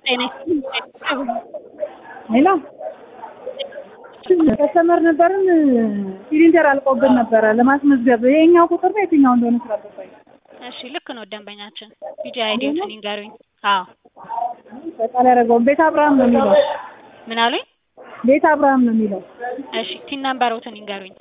ሄሎ ከስተመር ነበርን ሲሊንደር አልቆብን ነበረ ለማስመዝገብ ይሄኛው ቁጥር ነው የትኛው እንደሆነ ስላልገባኝ እሺ ልክ ነው ደንበኛችን ቢጂ አይዲዎትን ይንገሩኝ አዎ በቃል ያደረገውን ቤት አብርሃም ነው የሚለው ምን አሉኝ ቤት አብርሃም ነው የሚለው እሺ ቲን ነምበሮትን ይንገሩኝ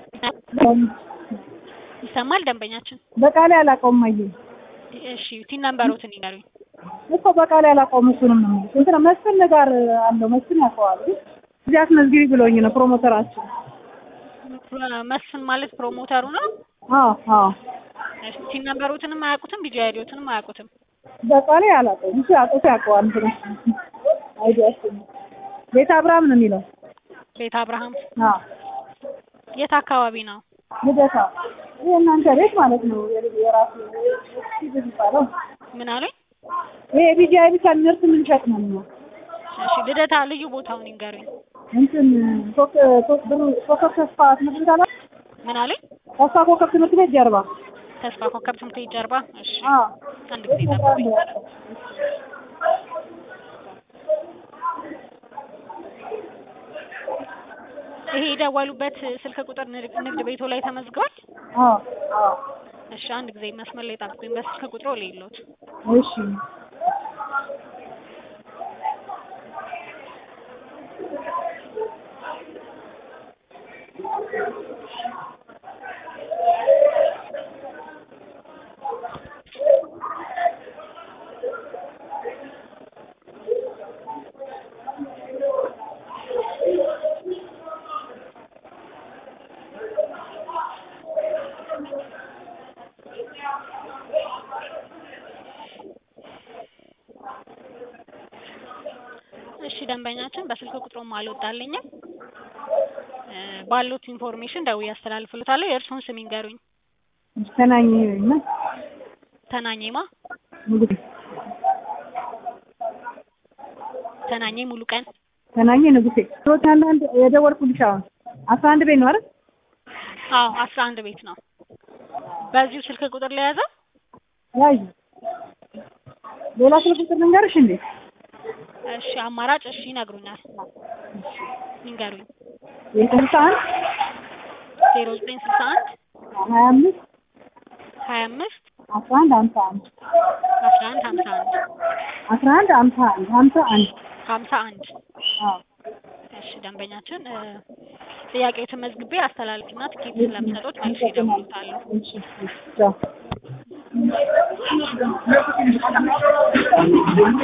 ይሰማል ደንበኛችን በቃሌ አላውቀውም አየ እሺ ቲን ነምበሮትን ይንገሩኝ እኮ በቃሌ አላውቀውም እሱንም ነው የሚሉት እንትና መስፍን ጋር አለው መስፍን ያውቀዋል ግን እዚህ አስመዝግቢ ብሎኝ ነው ፕሮሞተራችን መስፍን ማለት ፕሮሞተሩ ነው አዎ አዎ እሺ ቲን ነምበሮትንም አያውቁትም ቢጂ አይዲዎትንም አያውቁትም በቃሌ አላውቀውም እሱ አውቀው ያውቀዋል እንትና አይዲያችን ቤት አብርሃም ነው የሚለው ቤት አብርሃም አዎ የት አካባቢ ነው ልደታ ይሄ እናንተ ቤት ማለት ነው የራሱ የሚባለው ምን አሉኝ ይሄ ቢጂአይ ብቻ ምርት የምንሸጥ ነው ነው እሺ ልደታ ልዩ ቦታውን ይንገሩኝ እንትን ፎቅ ፎቅ ብሩ ኮከብ ተስፋ ትምህርት ቤት አላ ምን አሉኝ ተስፋ ኮከብ ትምህርት ቤት ጀርባ ተስፋ ኮከብ ትምህርት ቤት ጀርባ እሺ አዎ አንድ ጊዜ ጠብቁኝ ይሄ የደወሉበት ስልክ ቁጥር ንግ- ንግድ ቤቶ ላይ ተመዝግቧል አዎ አዎ እሺ አንድ ጊዜ መስመር ላይ ጠብቁኝ በስልክ ቁጥሩ ሌሎት እሺ እሺ ደንበኛችን በስልክ ቁጥሩም አልወጣልኝም እ ባሉት ኢንፎርሜሽን ደውዬ አስተላልፍልዎታለሁ የእርስዎን ስም ይንገሩኝ ተናኝ እና ተናኘማ ንጉሴ ተናኘ ሙሉ ቀን ተናኝ ንጉሴ ሶስት አንድ አንድ የደወልኩልሽ አሁን አስራ አንድ ቤት ነው አይደል አዎ አስራ አንድ ቤት ነው በዚሁ ስልክ ቁጥር ላይ ያዘው ያዩ ሌላ ስልክ ቁጥር ልንገርሽ እንዴ እሺ አማራጭ እሺ ይነግሩኛል ይንገሩኝ የስልሳ አንድ ዜሮ ዘጠኝ ስልሳ አንድ ሀያ አምስት ሀያ አምስት አስራ አንድ ሀምሳ አንድ አስራ አንድ ሀምሳ አንድ አስራ አንድ ሀምሳ አንድ ሀምሳ አንድ ሀምሳ አንድ አዎ እሺ ደንበኛችን እ ጥያቄዎትን መዝግቤ አስተላልፍና ትኬት ስለምሰጡት መልሼ እደውልልዎታለሁ እሺ እሺ ቻው